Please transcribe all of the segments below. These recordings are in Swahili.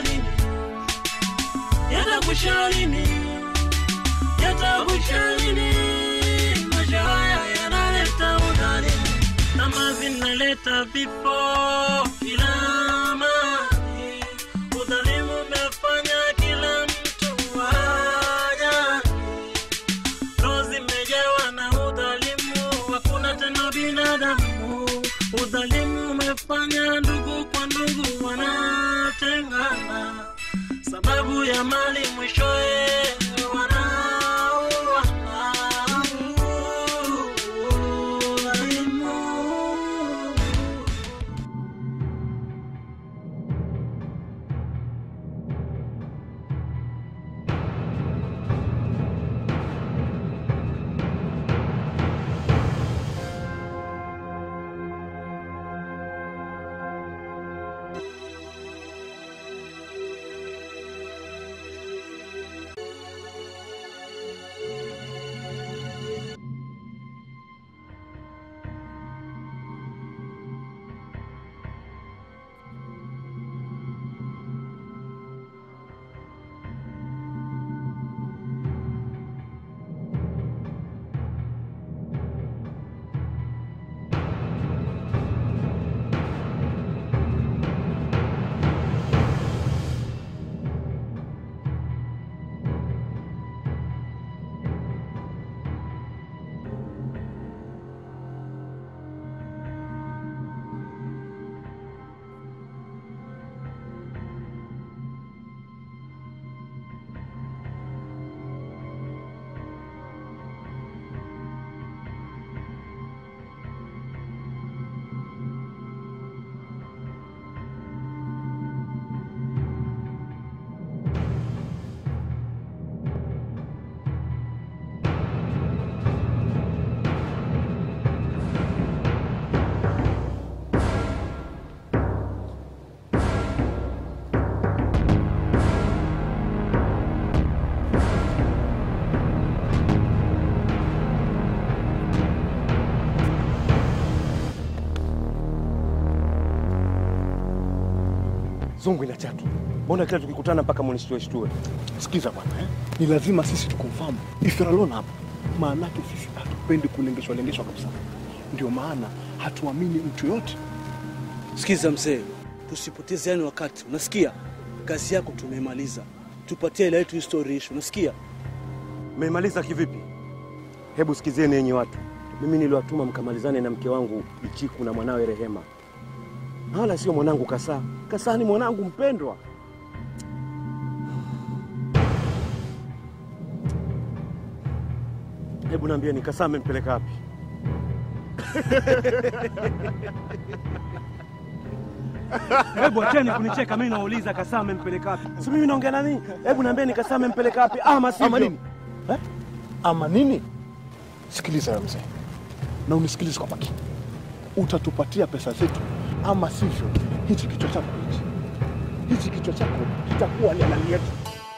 lini? Yatakwisha lini? Yatakwisha lini? Maisha haya yanaleta udhalimu kama vinaleta vifo kila mahali. Udhalimu umefanya kila mtu ajali. Roho zimejawa na udhalimu, hakuna tena binadamu. Udhalimu umefanya ndugu kwa ndugu wanatengana, sababu ya mali, mwishowe wanauana. Udhalimu. Zungu ina chatu. Mbona kila tukikutana mpaka munishtue shtue? Sikiza bwana eh? Ni lazima sisi tukonfamu if you're alone hapa. Maanake sisi hatupendi kulengeshwa lengeshwa kabisa. Ndio maana hatuamini mtu yote. Sikiza mzee, tusipotezeane wakati, unasikia? Kazi yako tumemaliza, tupatie ile yetu history issue, unasikia? Mmemaliza kivipi? Hebu sikizeni enyi watu, mimi niliwatuma mkamalizane na mke wangu Ichiku na mwanawe Rehema, na wala sio mwanangu Kasaa. Kasaa ni mwanangu mpendwa. Hebu naambieni, Kasaa amempeleka wapi? Hebu acheni kunicheka, mimi nauliza Kasaa amempeleka wapi? Si mimi naongea nani? Hebu naambieni, Kasaa amempeleka wapi? Ama sivyo? Ama nini? Eh? Ama nini? Sikiliza wewe mzee, na unisikilize kwa makini. Utatupatia pesa zetu, ama sivyo hichi kichwa chako hichi hichi kichwa chako kitakuwa ni halali yetu.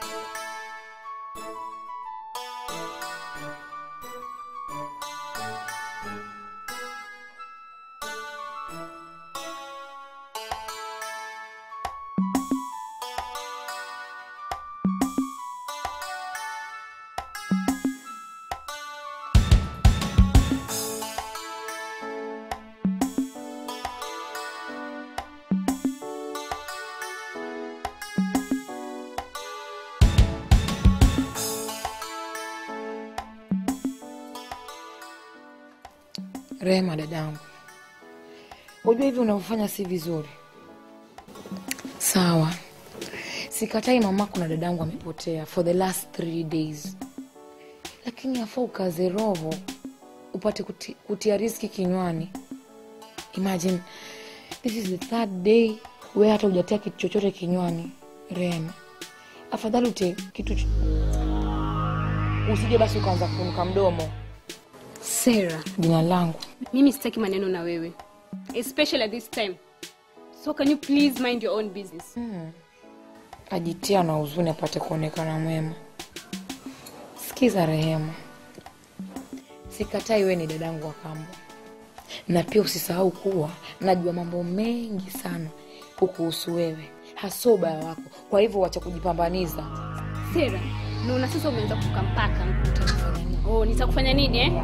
Rehema dadangu, unajua hivi unavyofanya si vizuri. Sawa, sikatai mamako na dadangu amepotea for the last three days, lakini afaa ukaze roho upate kuti, kutia riski kinywani. Imagine this is the third day we hata hujatia kitu chochote kinywani. Rehema, afadhali utie kitu ch- usije basi ukaanza kunuka mdomo. Sarah, Jina langu mimi sitaki maneno na wewe especially at this time so can you please mind your own business ajitia na huzuni apate kuonekana mwema. Sikiza Rehema, sikatai wewe ni dadangu wa kambo, na pia usisahau kuwa najua mambo mengi sana kukuhusu wewe, haso ubaya wako kwa hivyo wacha kujipambaniza Sera, naona sasa umeanza kuka mpaka. Oh, nitakufanya nini eh?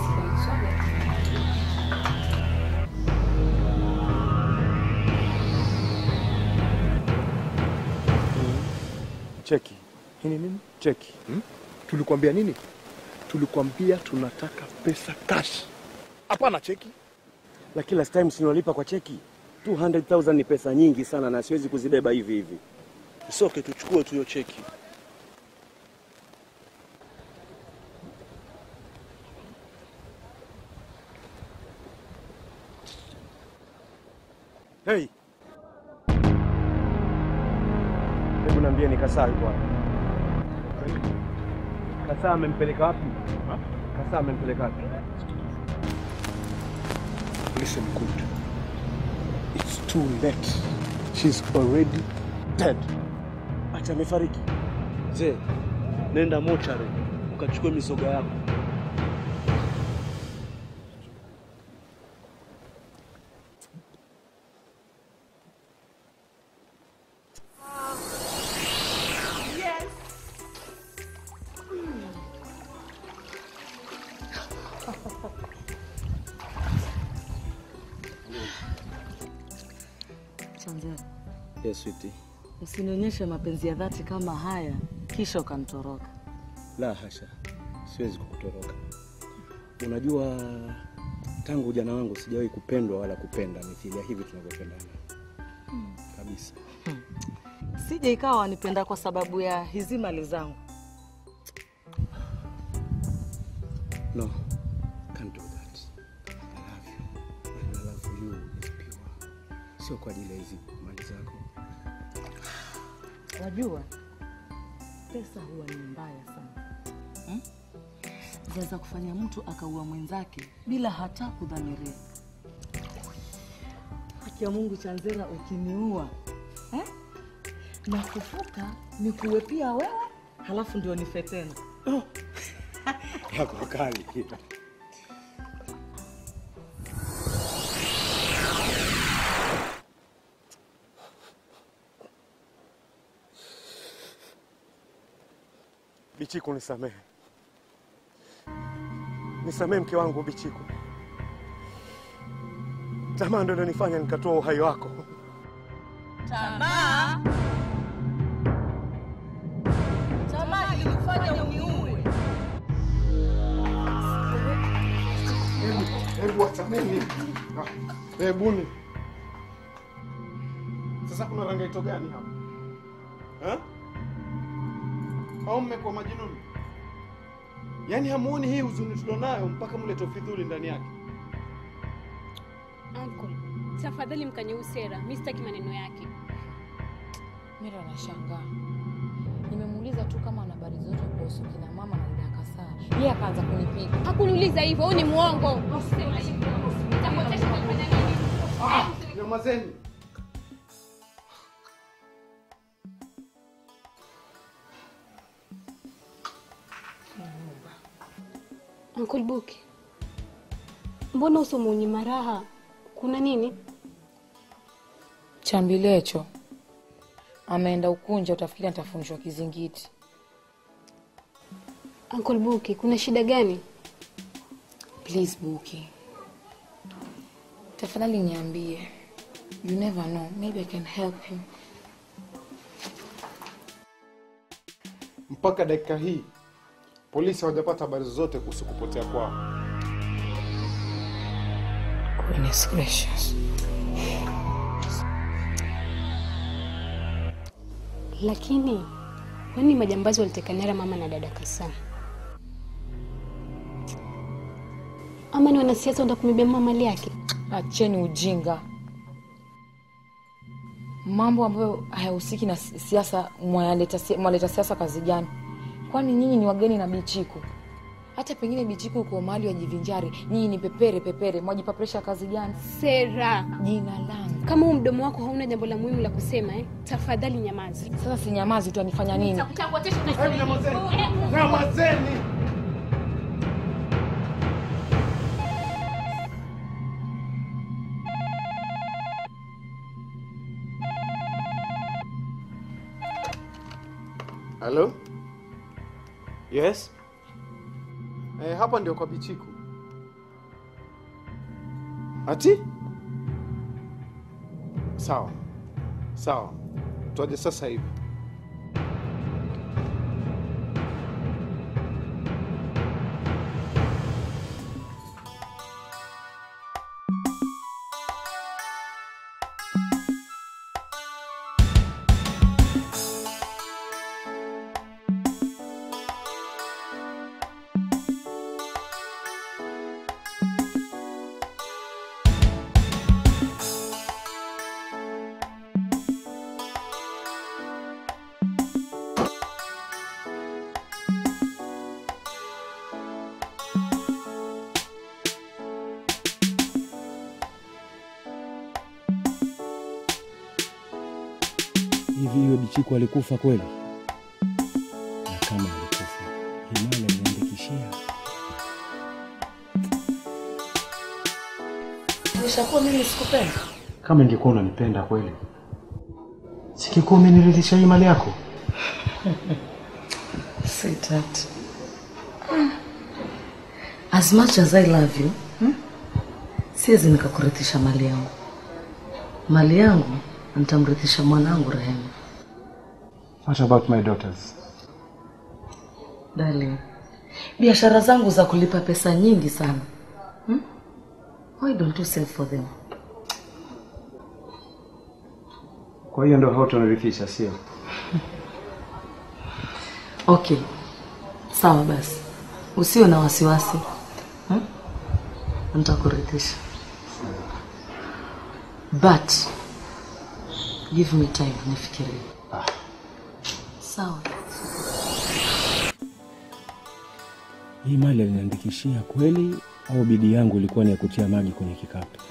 Cheki Hii ni nini? cheki, Hmm? Tulikwambia nini? Tulikwambia tunataka pesa cash, hapana cheki. la kila time sinolipa kwa cheki. 200,000 ni pesa nyingi sana na siwezi kuzibeba hivi hivi. Soke tuchukue tu hiyo cheki. Hey, hebu niambie, ni Kasaa yuko wapi? Kasaa amempeleka wapi? Kasaa amempeleka wapi? Listen good. It's too late. She's already dead. Ati amefariki? Mzee, nenda mochare ukachukue mizoga yako. Chanzera, Yes, sweetie. usinionyeshe mapenzi ya dhati kama haya kisha ukanitoroka. La hasha, siwezi kukutoroka. Unajua, tangu ujana wangu sijawahi kupendwa wala kupenda mithili ya hivi tunavyopendana kabisa. Sije ikawa wanipenda kwa sababu ya hizi mali zangu. No, can't do that. I love you. And my love for you is pure. Sio kwa ajili ya hizi mali zako. Wajua, pesa huwa ni mbaya sana hmm? Zaweza kufanya mtu akaua mwenzake bila hata kudhamiria. Haki ya Mungu, Chanzera, ukiniua eh? na kufuka nikuwe pia wewe, halafu ndio nife tena. Yako kali. Bichiku, nisamehe, nisamehe mke wangu Bichiku. Tamaa ndio ilionifanya nikatoa uhai wako. Tamaa, tamaa ilikufanya uniue. Hebu wachaneni. Hebuni. Sasa kuna rangaito gani hapa? Eh? Au mmekuwa majinuni? Yaani hamuoni hii huzuni tulionayo mpaka mlete ufidhuli ndani yake? Uncle, tafadhali mkanye huyu Sera. Mimi sitaki maneno yake. Mimi anashangaa. Nimemuuliza tu kama ana habari zote kuhusu kina mama na dada Kasaa. Yeye akaanza kunipiga. Hakuniuliza hivyo, huyu ni mwongo. Usisema hivyo. Nitakutesha nifanya nini? Nyamazeni. Uncle Buki, mbona uso mwenye raha? Kuna nini? Chambilecho ameenda Ukunja, utafikiri atafunishwa kizingiti. Uncle Buki, kuna shida gani? Please Buki, tafadhali niambie. You never know, maybe I can help him. Mpaka dakika hii polisi hawajapata habari zozote kuhusu kupotea kwao. Goodness gracious. Lakini kwani majambazi waliteka nyara mama na dada Kasaa? Ama ni wanasiasa wanataka kumibia mama mali yake? Acheni ujinga, mambo ambayo hayahusiki na si- siasa. Mwaleta si- mwaleta siasa kazi gani? Kwani nyinyi ni wageni na Bichiku? Hata pengine Bichiku uko mahali wajivinjari, nyinyi ni pepere pepere, mwajipa presha kazi gani? Sera, Jina langu kama huu mdomo wako hauna jambo la muhimu la kusema eh, tafadhali nyamaza. sasa, si nyamazi, utanifanya nini? Hebu nyamazeni. Nyamazeni. Halo? Yes? Eh, hapa ndio kwa Bichiku. Ati? Sawa. Sawa. Twaje sasa hivi. Hivi huyo Bichiku alikufa kweli? Na kama alikufa, Himaya aliniandikishia. Nishakuwa mimi sikupenda. Kama ingekuwa unanipenda kweli, sikikuwa umeniridhisha hii mali yako. Sweetheart. As much as I love you, hmm? siwezi nikakurithisha mali yangu. Mali yangu nitamrithisha mwanangu Rehema. What about my daughters? Darling, biashara zangu za kulipa pesa nyingi sana. Hmm? Why don't you save for them? Kwa hiyo ndio hautonirithisha, sio? Okay, sawa basi, usiwe na wasiwasi hmm? Nitakurithisha, but give me time nifikirie. Sawa. Hii mali aliniandikishia kweli au bidii yangu ilikuwa ni ya kutia maji kwenye kikapu?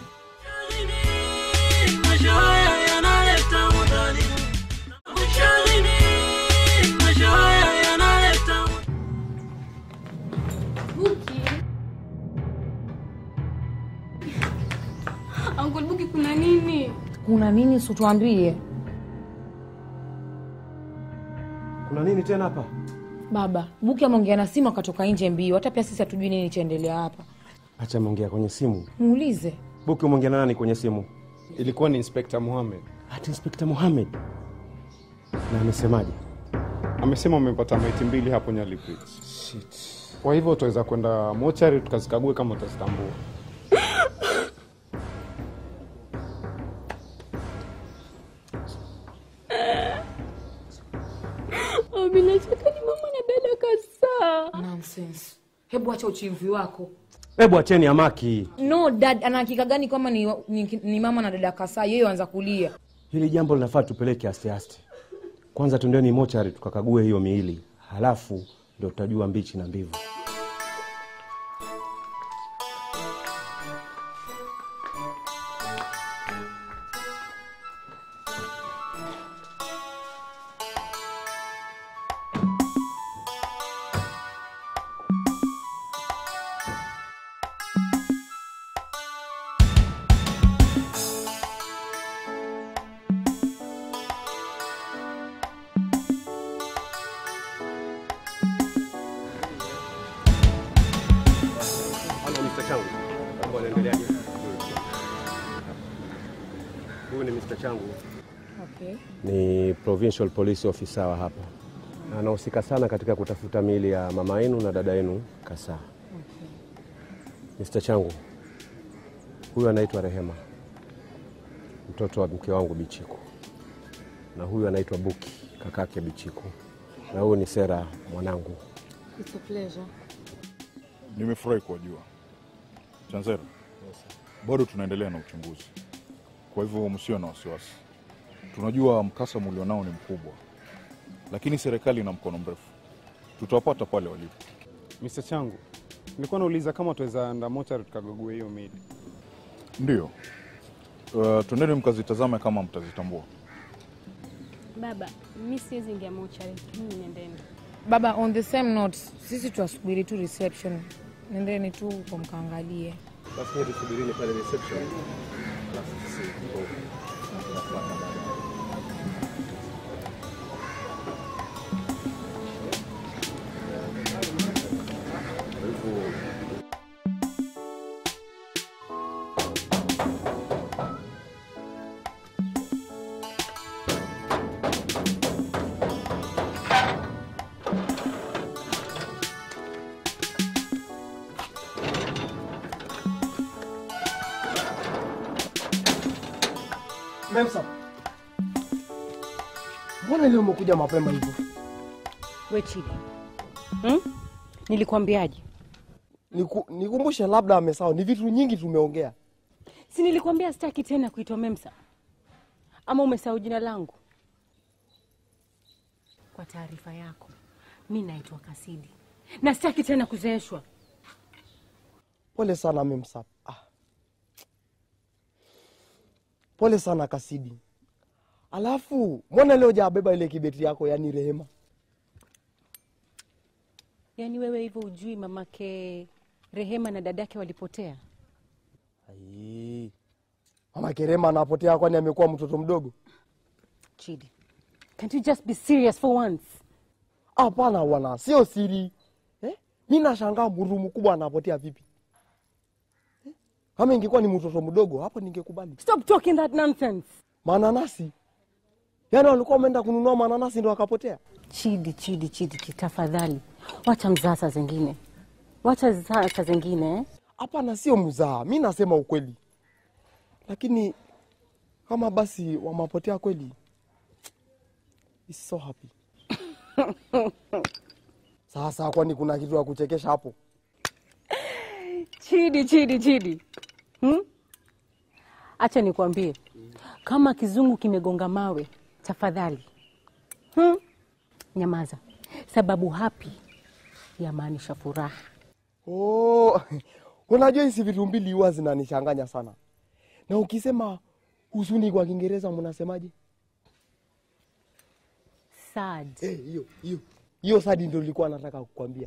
Maisha haya yanaleta udhalimu. Ushalini, maisha haya yanaleta Buki. Uncle Buki kuna nini? Kuna nini usituambie? Kuna nini tena hapa? Baba, Buki ameongea na simu akatoka nje mbio. Hata pia sisi hatujui nini chaendelea hapa. Acha ameongea kwenye simu. Muulize. Buki, umeongea na nani kwenye simu? Ilikuwa ni Inspector Mohamed. Ati Inspector Mohamed. Na amesemaje? Amesema umepata maiti mbili hapo Nyali Bridge. Kwa hivyo utaweza kwenda mochari tukazikague kama utazitambua. Oh, bila shaka ni mama na dada Kasa. Nonsense. Hebu acha uchivi wako. Hebu acheni amaki. No dad, ana hakika gani kwamba ni, ni, ni mama na dada Kasa? Yeye anza kulia. Hili jambo linafaa tupeleke aste aste. Kwanza twendeni mochari tukakague hiyo miili, halafu ndio tutajua mbichi na mbivu. Halo Mr. Changu. Mambo yanaendeleaje? Huyu ni Mr. Changu. Okay. Ni provincial police officer wa hapa. Anahusika sana katika kutafuta miili ya mama yenu na dada yenu Kasa. Mr. Changu, huyu anaitwa Rehema, mtoto wa mke wangu Bichiku, na huyu anaitwa Buki, kakake Bichiku, na huyu ni Sera, mwanangu. It's a pleasure. Nimefurahi kuwajua. Chanzera, bado tunaendelea na uchunguzi, kwa hivyo msio na wasiwasi. Tunajua mkasa mlionao ni mkubwa, lakini serikali ina mkono mrefu. Tutawapata pale walipo. Mr. Changu, nilikuwa nauliza kama tuweza enda mochari tukagogue hiyo miili. Ndiyo. Uh, twendeni mkazitazame kama mtazitambua. Baba, mi siwezi ingia mochari, mimi nendeni. Baba, on the same note, sisi tuwasubiri tu reception. Nendeni tu huko mkaangalie. Basi nyie tusubirini pale reception. Alafu sisi tuko tutafuata baadaye. Memsa, mbona leo umekuja mapema hivyo? We Chidi, hmm? Nilikwambiaje? Niku, nikumbushe labda amesahau, ni vitu nyingi tumeongea. Si nilikwambia sitaki tena kuitwa Memsa? Ama umesahau jina langu? Kwa taarifa yako, mi naitwa Kasidi na sitaki tena kuzeeshwa. Pole sana Memsa. Ah. Pole sana Kasidi. Alafu mbona leo jabeba ile kibeti yako, yani Rehema? Yaani wewe hivyo ujui mamake Rehema na dadake walipotea? Ai. Mama Kerema anapotea kwani amekuwa mtoto mdogo? Chidi, can't you just be serious for once? Hapana bwana, sio siri eh? Mi nashangaa muru mkubwa anapotea vipi eh? Kama ingekuwa ni mtoto mdogo hapo ningekubali. Stop talking that nonsense. Mananasi yaani walikuwa wameenda kununua mananasi ndo akapotea? Chidi, Chidi, Chidi, Chidi, tafadhali wacha mzaa saa zingine, wacha zaa saa zingine eh? Hapana, sio mzaa, mi nasema ukweli, lakini kama basi wamapotea kweli, is so happy. Sasa kwani kuna kitu ya kuchekesha hapo? Chidi, Chidi, Chidi, hmm? Acha nikwambie, kama kizungu kimegonga mawe, tafadhali hmm? Nyamaza, sababu happy yamaanisha furaha. Oh, unajua hizi vitu mbili huwa zinanichanganya sana, na ukisema huzuni kwa Kiingereza mnasemaje? Sad. Eh, hiyo hiyo hiyo sadi ndio nilikuwa nataka kukwambia.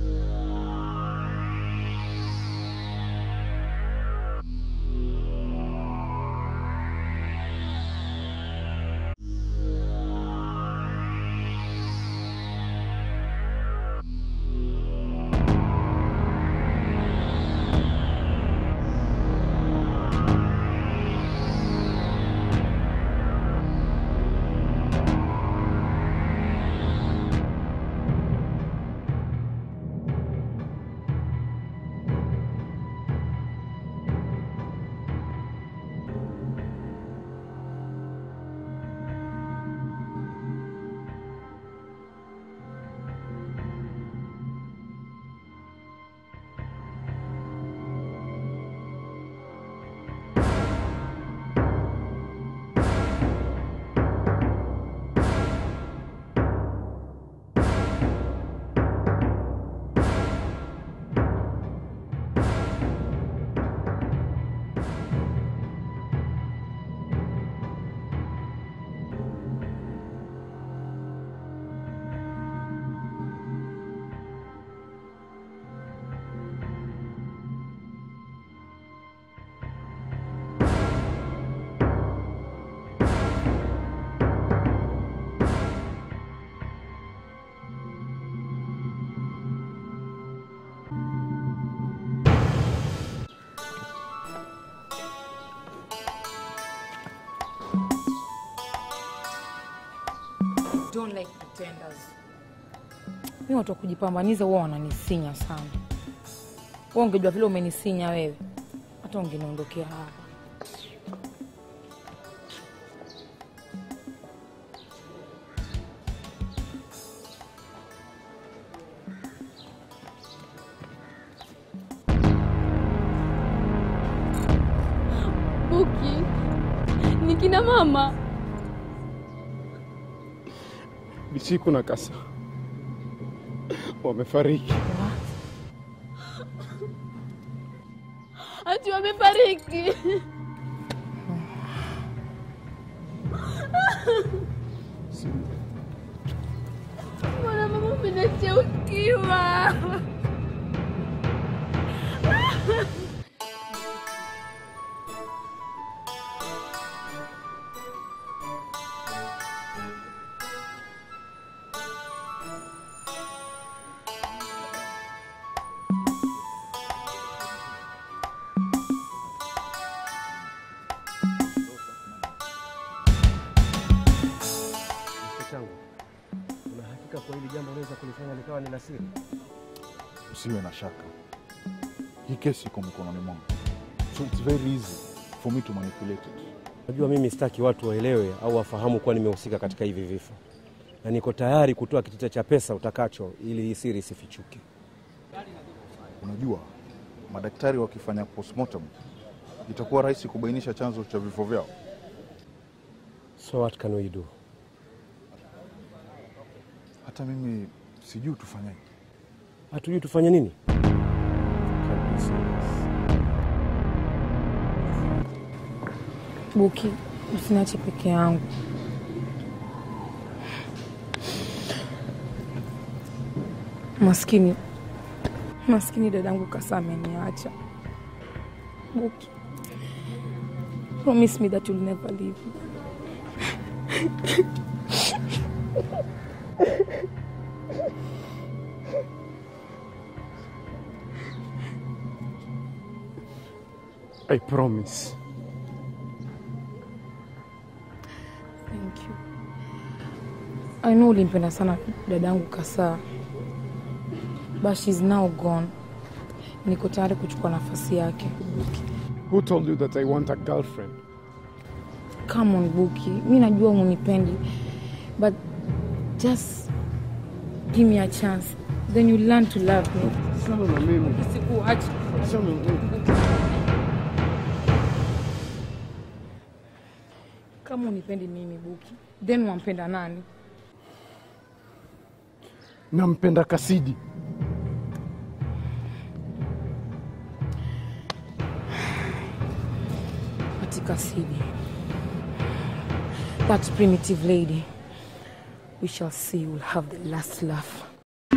Don't like pretenders. Mi watu wa kujipambaniza huwa wananisinya sana. Wewe ungejua vile umenisinya wewe, hata ungeniondokea hapa. Buki, ni kina mama. Bichiku na Kasa wamefariki. Ati wamefariki. Mbona mama umeniachia ukiwa? Mke changu, una hakika kwa hili jambo unaweza kunifanya nikawa nina siri? Usiwe na shaka, hii kesi iko mikononi mwangu, so it's very easy for me to manipulate it. Najua mimi sitaki watu waelewe au wafahamu kuwa nimehusika katika hivi vifo, na niko tayari kutoa kitita cha pesa utakacho ili hii siri isifichuke. Unajua, madaktari wakifanya postmortem itakuwa rahisi kubainisha chanzo cha vifo vyao. So what can we do? Hata mimi sijui tufanyaje. Hatujui tufanye nini. Buki, usiniache peke yangu. Maskini, maskini dadangu Kasa ameniacha. Buki, promise me that you'll never leave me. I promise. Thank you. I know ulimpenda sana dadangu Kasa, but she's now gone. Niko tayari kuchukua nafasi yake. Who told you that I want a girlfriend? Come on Buki, mi najua unipendi, but just give me a chance, then you learn to love me. Sana na mimi. Sikuachi. Kama unipendi mimi Buki, then wampenda nani? Nampenda Kasidi. Katika Sidi. That primitive lady. We shall see you will have the last laugh.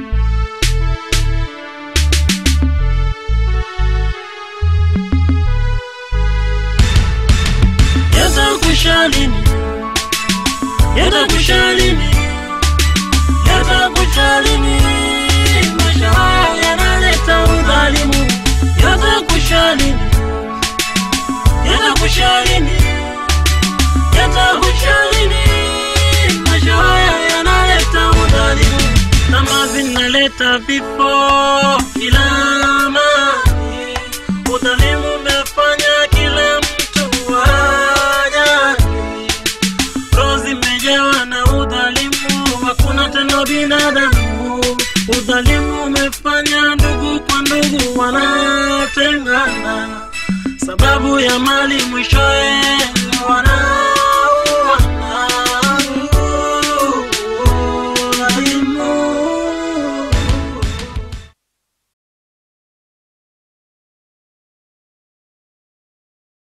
Yatakwisha lini? Yatakwisha lini? Yatakwisha lini? Maisha haya yanaleta udhalimu. Yatakwisha lini? Yatakwisha lini? Yatakwisha lini? Maisha haya yanaleta udhalimu. Kama vinaleta vifo kila mahali. Udhalimu umefanya kila mtu ajali. Roho zimejawa na udhalimu, hakuna tena binadamu. Udhalimu umefanya ndugu kwa ndugu wanatengana, sababu ya mali mwishowe wana